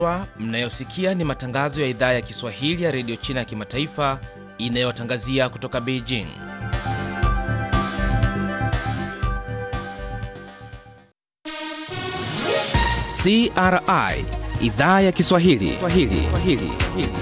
Mnayosikia ni matangazo ya idhaa ya Kiswahili ya redio China ya kimataifa inayowatangazia kutoka Beijing. CRI idhaa ya Kiswahili Swahili. Swahili.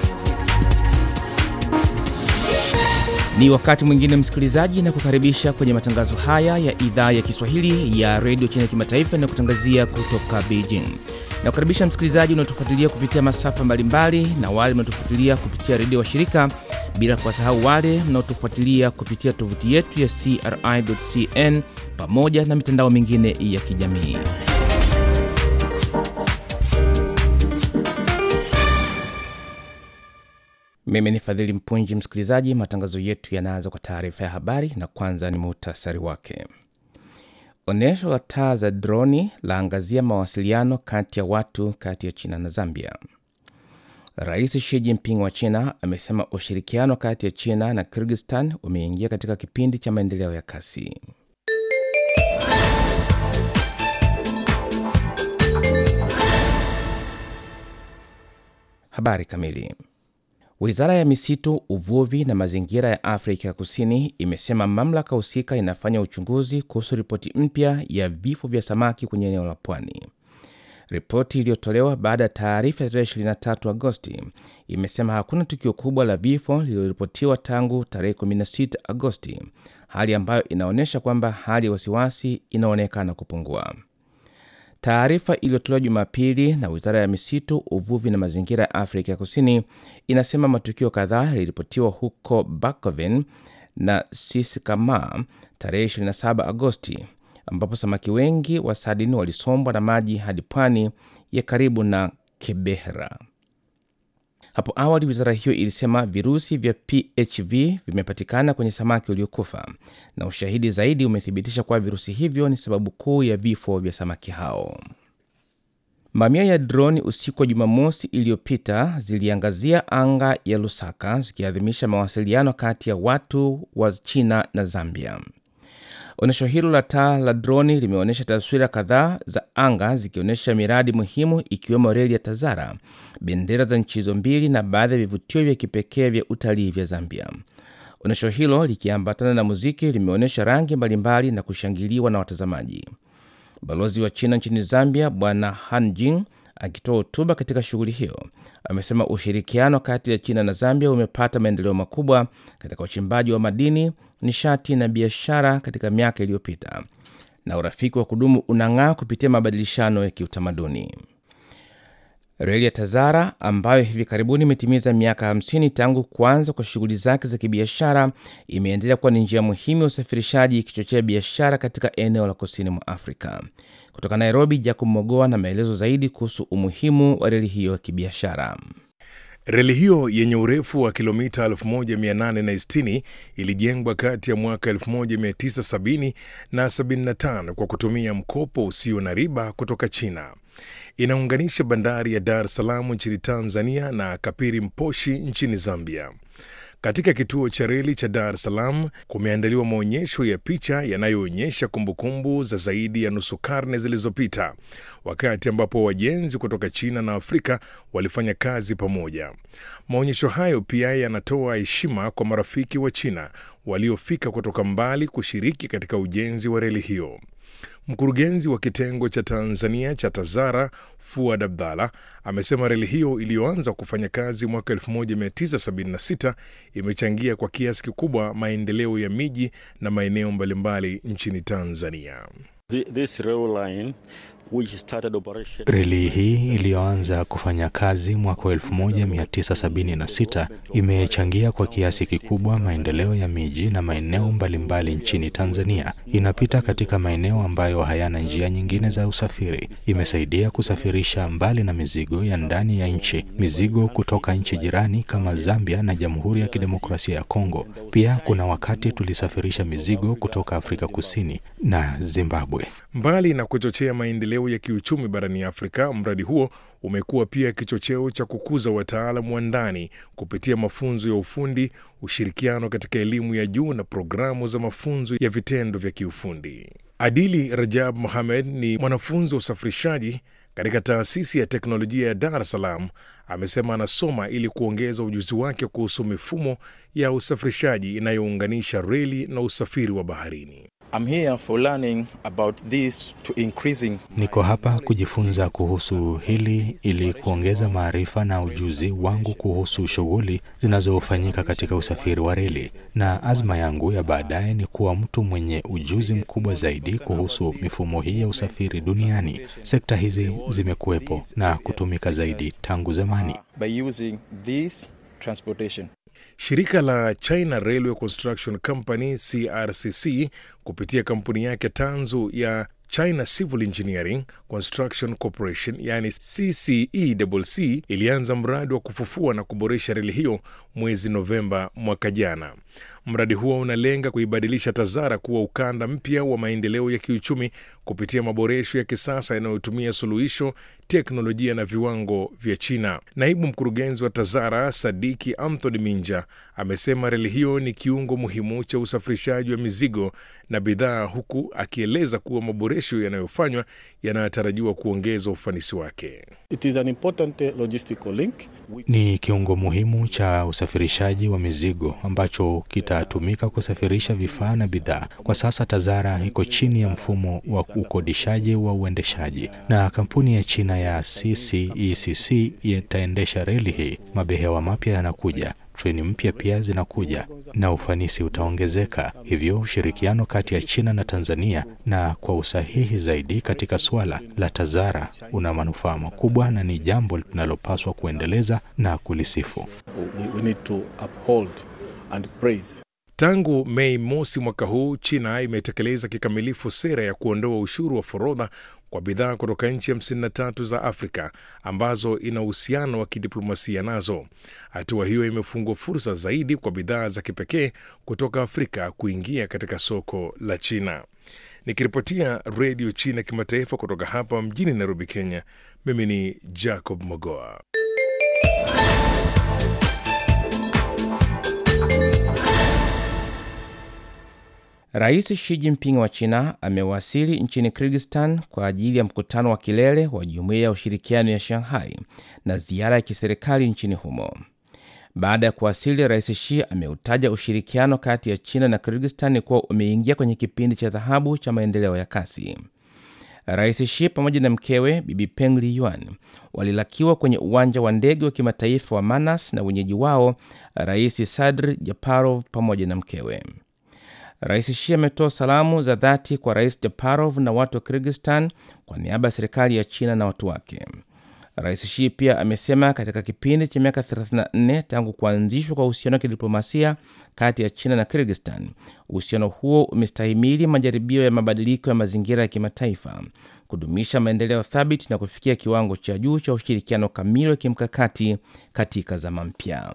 Ni wakati mwingine msikilizaji, na kukaribisha kwenye matangazo haya ya idhaa ya Kiswahili ya redio China ya kimataifa inayokutangazia kutoka Beijing. Na kukaribisha msikilizaji unaotufuatilia kupitia masafa mbalimbali na wale mnaotufuatilia kupitia redio wa shirika, bila kuwasahau wale mnaotufuatilia kupitia tovuti yetu ya CRI.cn pamoja na mitandao mingine ya kijamii. Mimi ni Fadhili Mpunji. Msikilizaji, matangazo yetu yanaanza kwa taarifa ya habari, na kwanza ni muhtasari wake. Onyesho la taa za droni laangazia mawasiliano kati ya watu kati ya China na Zambia. Rais Xi Jinping wa China amesema ushirikiano kati ya China na Kyrgyzstan umeingia katika kipindi cha maendeleo ya kasi. Habari kamili. Wizara ya misitu, uvuvi na mazingira ya Afrika ya Kusini imesema mamlaka husika inafanya uchunguzi kuhusu ripoti mpya ya vifo vya samaki kwenye eneo la pwani. Ripoti iliyotolewa baada ya taarifa ya tarehe 23 Agosti imesema hakuna tukio kubwa la vifo lililoripotiwa tangu tarehe 16 Agosti, hali ambayo inaonyesha kwamba hali ya wasiwasi inaonekana kupungua. Taarifa iliyotolewa Jumapili na wizara ya misitu, uvuvi na mazingira ya Afrika ya Kusini inasema matukio kadhaa yaliripotiwa huko Bakoven na Sisikama tarehe 27 Agosti, ambapo samaki wengi wa sadini walisombwa na maji hadi pwani ya karibu na Kebehra. Hapo awali wizara hiyo ilisema virusi vya PHV vimepatikana kwenye samaki waliokufa na ushahidi zaidi umethibitisha kuwa virusi hivyo ni sababu kuu ya vifo vya samaki hao. Mamia ya droni usiku wa Jumamosi iliyopita ziliangazia anga ya Lusaka zikiadhimisha mawasiliano kati ya watu wa China na Zambia. Onyesho hilo la taa la droni limeonyesha taswira kadhaa za anga zikionyesha miradi muhimu ikiwemo reli ya Tazara, bendera za nchi hizo mbili na baadhi ya vivutio vya kipekee vya utalii vya Zambia. Onyesho hilo likiambatana na muziki limeonyesha rangi mbalimbali na kushangiliwa na watazamaji. Balozi wa China nchini Zambia Bwana Han Jing akitoa hotuba katika shughuli hiyo amesema ushirikiano kati ya China na Zambia umepata maendeleo makubwa katika uchimbaji wa madini, nishati na biashara katika miaka iliyopita, na urafiki wa kudumu unang'aa kupitia mabadilishano ya kiutamaduni. Reli ya Tazara ambayo hivi karibuni imetimiza miaka 50 tangu kuanza kwa shughuli zake za kibiashara imeendelea kuwa ni njia muhimu ya usafirishaji ikichochea biashara katika eneo la kusini mwa Afrika. Kutoka Nairobi, Jacob Mogoa na maelezo zaidi kuhusu umuhimu wa reli hiyo ya kibiashara. Reli hiyo yenye urefu wa kilomita 1860 ilijengwa kati ya mwaka 1970 na 75 kwa kutumia mkopo usio na riba kutoka China. Inaunganisha bandari ya Dar es Salaam nchini Tanzania na Kapiri Mposhi nchini Zambia. Katika kituo cha reli cha Dar es Salaam kumeandaliwa maonyesho ya picha yanayoonyesha kumbukumbu za zaidi ya nusu karne zilizopita, wakati ambapo wajenzi kutoka China na Afrika walifanya kazi pamoja. Maonyesho hayo pia yanatoa heshima kwa marafiki wa China waliofika kutoka mbali kushiriki katika ujenzi wa reli hiyo. Mkurugenzi wa kitengo cha Tanzania cha Tazara Fuad Abdalla amesema reli hiyo iliyoanza kufanya kazi mwaka 1976 imechangia kwa kiasi kikubwa maendeleo ya miji na maeneo mbalimbali nchini Tanzania. This rail line which started operation... Reli hii iliyoanza kufanya kazi mwaka 1976 imechangia kwa kiasi kikubwa maendeleo ya miji na maeneo mbalimbali nchini Tanzania. Inapita katika maeneo ambayo hayana njia nyingine za usafiri. Imesaidia kusafirisha mbali na mizigo ya ndani ya nchi, mizigo kutoka nchi jirani kama Zambia na Jamhuri ya Kidemokrasia ya Kongo. Pia kuna wakati tulisafirisha mizigo kutoka Afrika Kusini na Zimbabwe. Mbali na kuchochea maendeleo ya kiuchumi barani Afrika, mradi huo umekuwa pia kichocheo cha kukuza wataalamu wa ndani kupitia mafunzo ya ufundi, ushirikiano katika elimu ya juu na programu za mafunzo ya vitendo vya kiufundi. Adili Rajab Mohamed ni mwanafunzi wa usafirishaji katika taasisi ya teknolojia ya Dar es Salaam amesema anasoma ili kuongeza ujuzi wake kuhusu mifumo ya usafirishaji inayounganisha reli na usafiri wa baharini. I'm here for learning about this to increasing Niko hapa kujifunza kuhusu hili ili kuongeza maarifa na ujuzi wangu kuhusu shughuli zinazofanyika katika usafiri wa reli, na azma yangu ya baadaye ni kuwa mtu mwenye ujuzi mkubwa zaidi kuhusu mifumo hii ya usafiri duniani. Sekta hizi zimekuwepo na kutumika zaidi tangu zamani. by using this transportation. Shirika la China Railway Construction Company CRCC kupitia kampuni yake tanzu ya China Civil Engineering Construction Corporation yani CCECC ilianza mradi wa kufufua na kuboresha reli hiyo mwezi Novemba mwaka jana. Mradi huo unalenga kuibadilisha Tazara kuwa ukanda mpya wa maendeleo ya kiuchumi kupitia maboresho ya kisasa yanayotumia suluhisho, teknolojia na viwango vya China. Naibu mkurugenzi wa Tazara Sadiki Anthony Minja amesema reli hiyo ni kiungo muhimu cha usafirishaji wa mizigo na bidhaa, huku akieleza kuwa maboresho yanayofanywa yanatarajiwa kuongeza ufanisi wake. It is an important uh, logistical link. Ni kiungo muhimu cha usafirishaji wa mizigo ambacho kitatumika kusafirisha vifaa na bidhaa. Kwa sasa Tazara iko chini ya mfumo wa ukodishaji wa uendeshaji, na kampuni ya China ya CCECC itaendesha reli hii. Mabehewa mapya yanakuja, treni mpya pia zinakuja, na ufanisi utaongezeka. Hivyo ushirikiano kati ya China na Tanzania na kwa usahihi zaidi katika suala la Tazara una manufaa makubwa na ni jambo linalopaswa kuendeleza na kulisifu. We, we need to uphold and praise. Tangu Mei mosi mwaka huu, China imetekeleza kikamilifu sera ya kuondoa ushuru wa forodha kwa bidhaa kutoka nchi 53 za Afrika ambazo ina uhusiano wa kidiplomasia nazo. Hatua hiyo imefungua fursa zaidi kwa bidhaa za kipekee kutoka Afrika kuingia katika soko la China. Nikiripotia Redio China Kimataifa kutoka hapa mjini Nairobi, Kenya, mimi ni Jacob Mogoa. Rais Xi Jinping wa China amewasili nchini Kyrgyzstan kwa ajili ya mkutano wa kilele wa Jumuiya ya Ushirikiano ya Shanghai na ziara ya kiserikali nchini humo. Baada ya kuwasili, Rais Xi ameutaja ushirikiano kati ya China na Kyrgyzstan kuwa umeingia kwenye kipindi cha dhahabu cha maendeleo ya kasi. Rais Xi pamoja na mkewe Bibi Peng Liyuan walilakiwa kwenye uwanja wa ndege wa kimataifa wa Manas na wenyeji wao Rais Sadr Japarov pamoja na mkewe. Rais Xi ametoa salamu za dhati kwa Rais Japarov na watu wa Kyrgyzstan kwa niaba ya serikali ya China na watu wake. Rais Xi pia amesema katika kipindi cha miaka 34 tangu kuanzishwa kwa uhusiano wa kidiplomasia kati ya China na Kyrgyzstan, uhusiano huo umestahimili majaribio ya mabadiliko ya mazingira ya kimataifa, kudumisha maendeleo thabiti na kufikia kiwango cha juu cha ushirikiano kamili wa kimkakati katika zama mpya.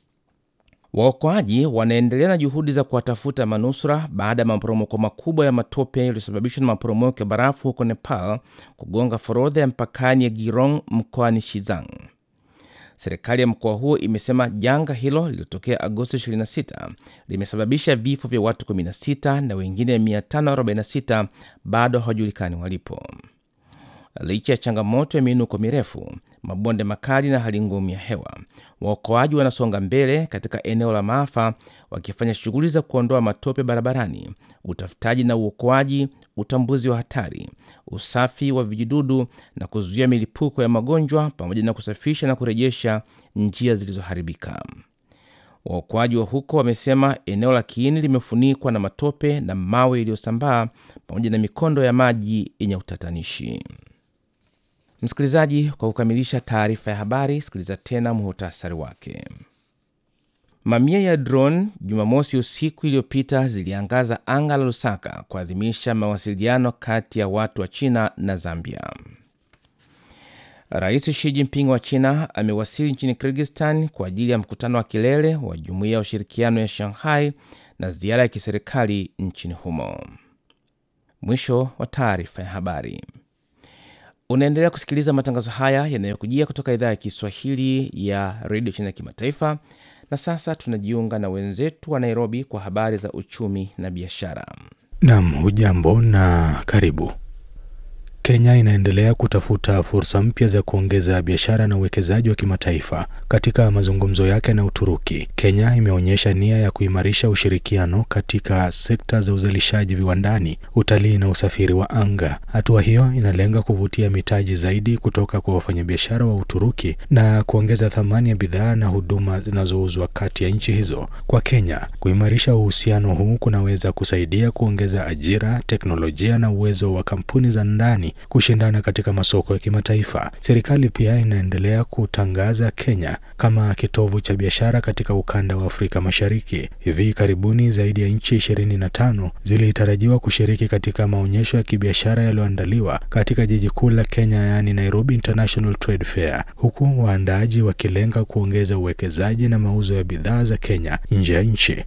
Waokoaji wanaendelea na juhudi za kuwatafuta manusura baada ya maporomoko makubwa ya matope yaliyosababishwa na maporomoko ya barafu huko Nepal kugonga forodha ya mpakani ya Girong mkoani Shizang. Serikali ya mkoa huo imesema janga hilo lililotokea Agosti 26 limesababisha vifo vya watu 16 na wengine 546 bado hawajulikani walipo. Licha ya changamoto ya miinuko mirefu, mabonde makali na hali ngumu ya hewa, waokoaji wanasonga mbele katika eneo la maafa, wakifanya shughuli za kuondoa matope barabarani, utafutaji na uokoaji, utambuzi wa hatari, usafi wa vijidudu na kuzuia milipuko ya magonjwa, pamoja na kusafisha na kurejesha njia zilizoharibika. Waokoaji wa huko wamesema eneo la kiini limefunikwa na matope na mawe iliyosambaa pamoja na mikondo ya maji yenye utatanishi. Msikilizaji, kwa kukamilisha taarifa ya habari, sikiliza tena muhutasari wake. Mamia ya drone Jumamosi usiku iliyopita ziliangaza anga la Lusaka kuadhimisha mawasiliano kati ya watu wa China na Zambia. Rais Xi Jinping wa China amewasili nchini Kyrgyzstan kwa ajili ya mkutano wa kilele wa Jumuiya ya Ushirikiano ya Shanghai na ziara ya kiserikali nchini humo. Mwisho wa taarifa ya habari. Unaendelea kusikiliza matangazo haya yanayokujia kutoka idhaa ya Kiswahili ya redio China ya kimataifa. Na sasa tunajiunga na wenzetu wa Nairobi kwa habari za uchumi na biashara. Nam, hujambo na karibu. Kenya inaendelea kutafuta fursa mpya za kuongeza biashara na uwekezaji wa kimataifa. Katika mazungumzo yake na Uturuki, Kenya imeonyesha nia ya kuimarisha ushirikiano katika sekta za uzalishaji viwandani, utalii na usafiri wa anga. Hatua hiyo inalenga kuvutia mitaji zaidi kutoka kwa wafanyabiashara wa Uturuki na kuongeza thamani ya bidhaa na huduma zinazouzwa kati ya nchi hizo. Kwa Kenya, kuimarisha uhusiano huu kunaweza kusaidia kuongeza ajira, teknolojia na uwezo wa kampuni za ndani kushindana katika masoko ya kimataifa. Serikali pia inaendelea kutangaza Kenya kama kitovu cha biashara katika ukanda wa Afrika Mashariki. Hivi karibuni zaidi ya nchi ishirini na tano zilitarajiwa kushiriki katika maonyesho ya kibiashara yaliyoandaliwa katika jiji kuu la Kenya, yaani Nairobi International Trade Fair, huku waandaaji wakilenga kuongeza uwekezaji na mauzo ya bidhaa za Kenya nje ya nchi.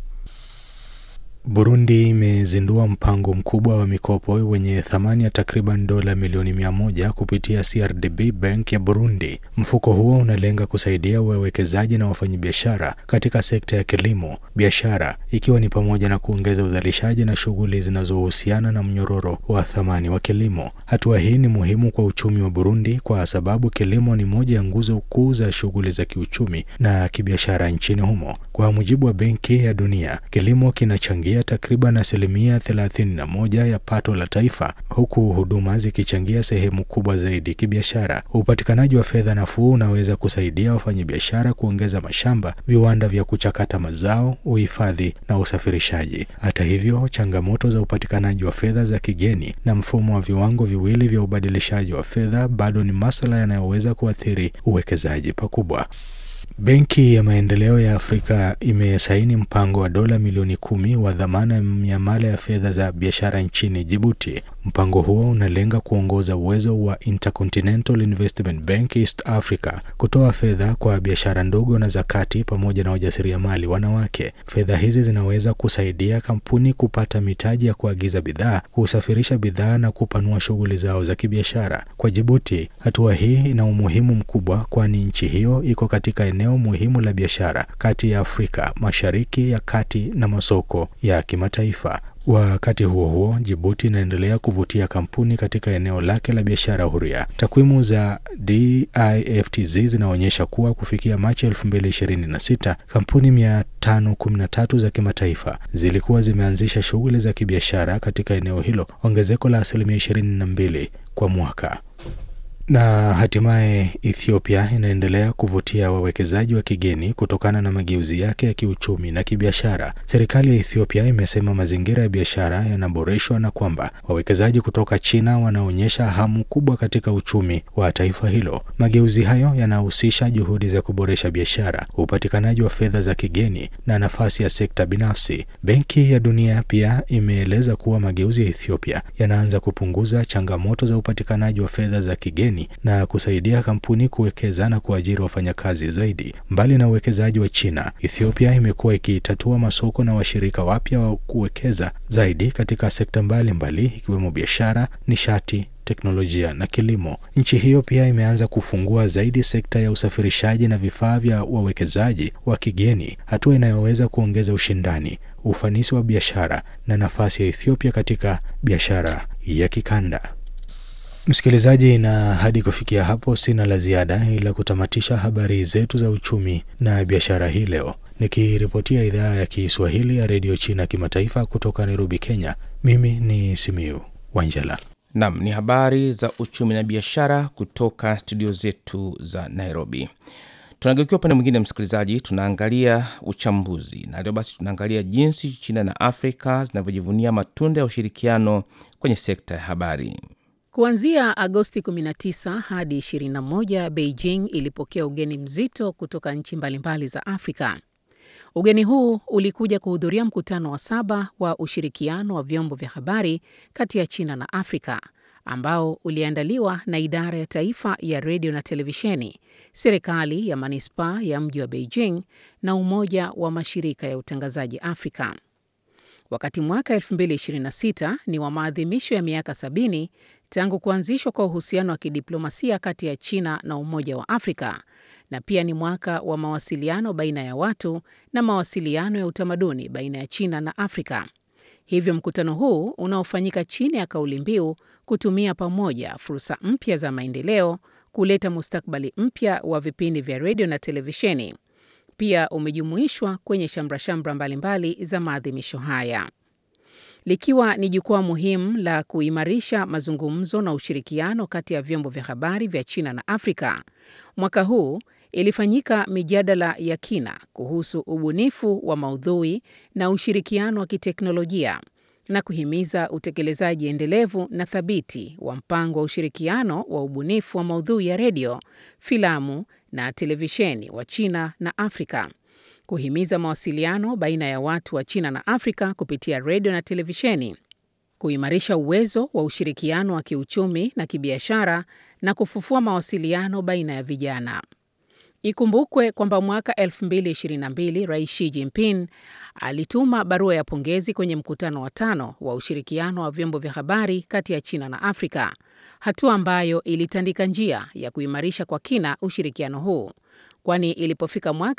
Burundi imezindua mpango mkubwa wa mikopo wenye thamani ya takriban dola milioni mia moja kupitia CRDB Bank ya Burundi. Mfuko huo unalenga kusaidia wawekezaji na wafanyabiashara katika sekta ya kilimo, biashara, ikiwa ni pamoja na kuongeza uzalishaji na shughuli zinazohusiana na mnyororo wa thamani wa kilimo. Hatua hii ni muhimu kwa uchumi wa Burundi kwa sababu kilimo ni moja ya nguzo kuu za shughuli za kiuchumi na kibiashara nchini humo. Kwa mujibu wa Benki ya Dunia, kilimo kinachangia takriban asilimia thelathini na moja ya pato la taifa huku huduma zikichangia sehemu kubwa zaidi kibiashara. Upatikanaji wa fedha nafuu unaweza kusaidia wafanyabiashara kuongeza mashamba, viwanda vya kuchakata mazao, uhifadhi na usafirishaji. Hata hivyo, changamoto za upatikanaji wa fedha za kigeni na mfumo wa viwango viwili vya ubadilishaji wa fedha bado ni masuala yanayoweza kuathiri uwekezaji pakubwa. Benki ya Maendeleo ya Afrika imesaini mpango wa dola milioni kumi wa dhamana ya miamala ya fedha za biashara nchini Djibouti. Mpango huo unalenga kuongoza uwezo wa Intercontinental Investment Bank East Africa kutoa fedha kwa biashara ndogo na za kati pamoja na wajasiriamali wanawake. Fedha hizi zinaweza kusaidia kampuni kupata mitaji ya kuagiza bidhaa, kusafirisha bidhaa na kupanua shughuli zao za kibiashara. Kwa Djibouti, hatua hii ina umuhimu mkubwa kwani nchi hiyo iko katika eneo muhimu la biashara kati ya Afrika Mashariki ya Kati na masoko ya kimataifa. Wakati huo huo, Djibouti inaendelea kuvutia kampuni katika eneo lake la biashara huria. Takwimu za DIFTZ zinaonyesha kuwa kufikia Machi 2026 kampuni 513 za kimataifa zilikuwa zimeanzisha shughuli za kibiashara katika eneo hilo, ongezeko la asilimia 22 kwa mwaka. Na hatimaye Ethiopia inaendelea kuvutia wawekezaji wa kigeni kutokana na mageuzi yake ya kiuchumi na kibiashara. Serikali ya Ethiopia imesema mazingira ya biashara yanaboreshwa na kwamba wawekezaji kutoka China wanaonyesha hamu kubwa katika uchumi wa taifa hilo. Mageuzi hayo yanahusisha juhudi za kuboresha biashara, upatikanaji wa fedha za kigeni na nafasi ya sekta binafsi. Benki ya Dunia pia imeeleza kuwa mageuzi ya Ethiopia yanaanza kupunguza changamoto za upatikanaji wa fedha za kigeni na kusaidia kampuni kuwekeza na kuajiri wafanyakazi zaidi. Mbali na uwekezaji wa China, Ethiopia imekuwa ikitatua masoko na washirika wapya wa kuwekeza zaidi katika sekta mbalimbali ikiwemo biashara, nishati teknolojia na kilimo. Nchi hiyo pia imeanza kufungua zaidi sekta ya usafirishaji na vifaa vya wawekezaji wa kigeni, hatua inayoweza kuongeza ushindani, ufanisi wa biashara na nafasi ya Ethiopia katika biashara ya kikanda. Msikilizaji, na hadi kufikia hapo sina la ziada ila kutamatisha habari zetu za uchumi na biashara hii leo, nikiripotia idhaa ya Kiswahili ya redio China kimataifa kutoka Nairobi, Kenya. Mimi ni Simiu Wanjala. Nam ni habari za uchumi na biashara kutoka studio zetu za Nairobi. Tunageukia upande mwingine, msikilizaji, tunaangalia uchambuzi na leo basi tunaangalia jinsi China na Afrika zinavyojivunia matunda ya ushirikiano kwenye sekta ya habari. Kuanzia Agosti 19 hadi 21, Beijing ilipokea ugeni mzito kutoka nchi mbalimbali za Afrika. Ugeni huu ulikuja kuhudhuria mkutano wa saba wa ushirikiano wa vyombo vya habari kati ya China na Afrika ambao uliandaliwa na idara ya taifa ya redio na televisheni, serikali ya manispaa ya mji wa Beijing na umoja wa mashirika ya utangazaji Afrika. Wakati mwaka 2026 ni wa maadhimisho ya miaka 70 tangu kuanzishwa kwa uhusiano wa kidiplomasia kati ya China na Umoja wa Afrika, na pia ni mwaka wa mawasiliano baina ya watu na mawasiliano ya utamaduni baina ya China na Afrika. Hivyo mkutano huu unaofanyika chini ya kauli mbiu kutumia pamoja fursa mpya za maendeleo kuleta mustakabali mpya wa vipindi vya redio na televisheni, pia umejumuishwa kwenye shamrashamra mbalimbali za maadhimisho haya, likiwa ni jukwaa muhimu la kuimarisha mazungumzo na ushirikiano kati ya vyombo vya habari vya China na Afrika. Mwaka huu ilifanyika mijadala ya kina kuhusu ubunifu wa maudhui na ushirikiano wa kiteknolojia na kuhimiza utekelezaji endelevu na thabiti wa mpango wa ushirikiano wa ubunifu wa maudhui ya redio, filamu na televisheni wa China na Afrika, kuhimiza mawasiliano baina ya watu wa China na Afrika kupitia redio na televisheni, kuimarisha uwezo wa ushirikiano wa kiuchumi na kibiashara na kufufua mawasiliano baina ya vijana. Ikumbukwe kwamba mwaka 2022 Rais Xi Jinping alituma barua ya pongezi kwenye mkutano wa tano wa ushirikiano wa vyombo vya habari kati ya China na Afrika, hatua ambayo ilitandika njia ya kuimarisha kwa kina ushirikiano huu, kwani ilipofika mwaka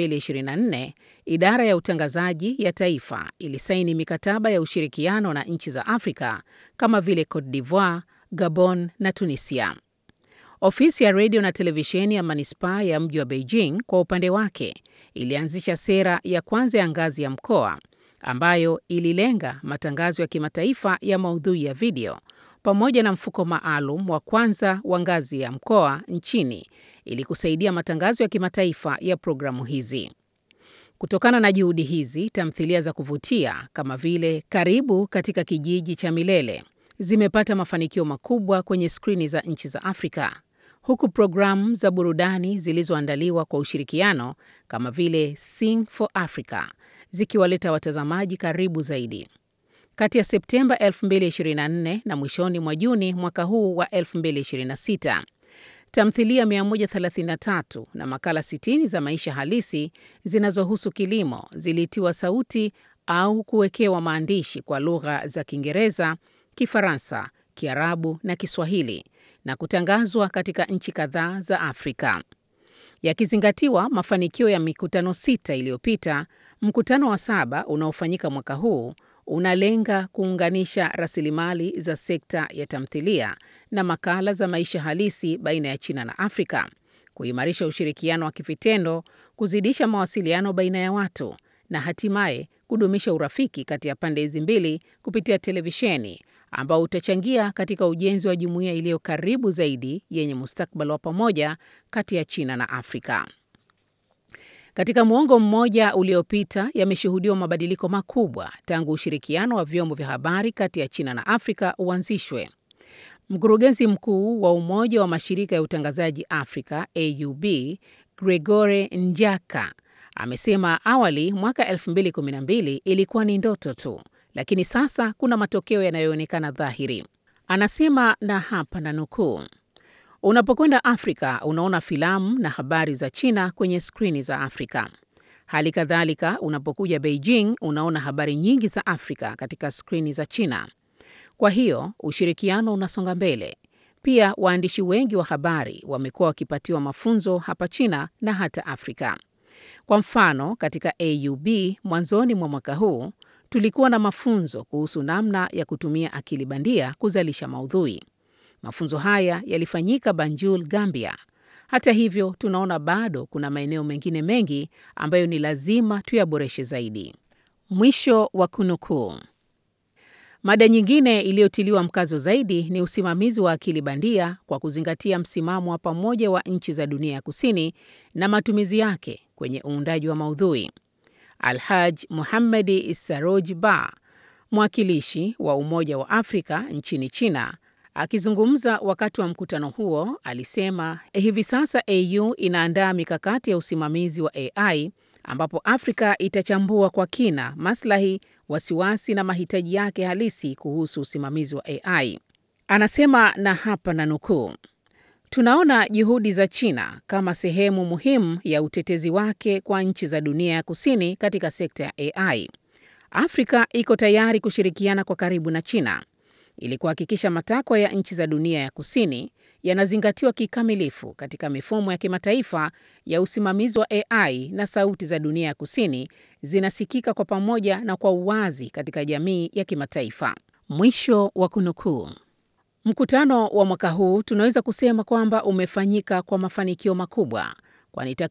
2024 idara ya utangazaji ya taifa ilisaini mikataba ya ushirikiano na nchi za Afrika kama vile Cote d'Ivoire, Gabon na Tunisia. Ofisi ya redio na televisheni ya manispaa ya mji wa Beijing kwa upande wake ilianzisha sera ya kwanza ya ngazi ya mkoa ambayo ililenga matangazo ya kimataifa ya maudhui ya video pamoja na mfuko maalum wa kwanza wa ngazi ya mkoa nchini ili kusaidia matangazo ya kimataifa ya programu hizi. Kutokana na juhudi hizi, tamthilia za kuvutia kama vile Karibu katika kijiji cha Milele zimepata mafanikio makubwa kwenye skrini za nchi za Afrika, huku programu za burudani zilizoandaliwa kwa ushirikiano kama vile Sing for Africa zikiwaleta watazamaji karibu zaidi. Kati ya Septemba 2024 na mwishoni mwa Juni mwaka huu wa 2026, tamthilia 133 na makala 60 za maisha halisi zinazohusu kilimo zilitiwa sauti au kuwekewa maandishi kwa lugha za Kiingereza, Kifaransa, Kiarabu na Kiswahili na kutangazwa katika nchi kadhaa za Afrika. Yakizingatiwa mafanikio ya mikutano sita iliyopita, mkutano wa saba unaofanyika mwaka huu unalenga kuunganisha rasilimali za sekta ya tamthilia na makala za maisha halisi baina ya China na Afrika, kuimarisha ushirikiano wa kivitendo, kuzidisha mawasiliano baina ya watu na hatimaye kudumisha urafiki kati ya pande hizi mbili kupitia televisheni ambao utachangia katika ujenzi wa jumuiya iliyo karibu zaidi yenye mustakabali wa pamoja kati ya China na Afrika. Katika muongo mmoja uliopita, yameshuhudiwa mabadiliko makubwa tangu ushirikiano wa vyombo vya habari kati ya China na Afrika uanzishwe. Mkurugenzi mkuu wa Umoja wa Mashirika ya Utangazaji Afrika AUB, Gregore Njaka, amesema awali mwaka 2012 ilikuwa ni ndoto tu, lakini sasa kuna matokeo yanayoonekana dhahiri. Anasema na hapa na nukuu, unapokwenda Afrika unaona filamu na habari za China kwenye skrini za Afrika. Hali kadhalika unapokuja Beijing unaona habari nyingi za Afrika katika skrini za China. Kwa hiyo ushirikiano unasonga mbele. Pia waandishi wengi wa habari wamekuwa wakipatiwa mafunzo hapa China na hata Afrika. Kwa mfano, katika AUB mwanzoni mwa mwaka huu tulikuwa na mafunzo kuhusu namna ya kutumia akili bandia kuzalisha maudhui. Mafunzo haya yalifanyika Banjul, Gambia. Hata hivyo, tunaona bado kuna maeneo mengine mengi ambayo ni lazima tuyaboreshe zaidi. Mwisho wa kunukuu. Mada nyingine iliyotiliwa mkazo zaidi ni usimamizi wa akili bandia kwa kuzingatia msimamo wa pamoja wa nchi za dunia ya kusini na matumizi yake kwenye uundaji wa maudhui. Alhaj Muhammadi Saroj Ba, mwakilishi wa Umoja wa Afrika nchini China, akizungumza wakati wa mkutano huo, alisema hivi sasa AU inaandaa mikakati ya usimamizi wa AI ambapo Afrika itachambua kwa kina maslahi, wasiwasi na mahitaji yake halisi kuhusu usimamizi wa AI. Anasema na hapa na nukuu, tunaona juhudi za China kama sehemu muhimu ya utetezi wake kwa nchi za dunia ya kusini katika sekta ya AI. Afrika iko tayari kushirikiana kwa karibu na China ili kuhakikisha matakwa ya nchi za dunia ya kusini yanazingatiwa kikamilifu katika mifumo ya kimataifa ya usimamizi wa AI na sauti za dunia ya kusini zinasikika kwa pamoja na kwa uwazi katika jamii ya kimataifa. Mwisho wa kunukuu. Mkutano wa mwaka huu tunaweza kusema kwamba umefanyika kwa mafanikio makubwa, kwani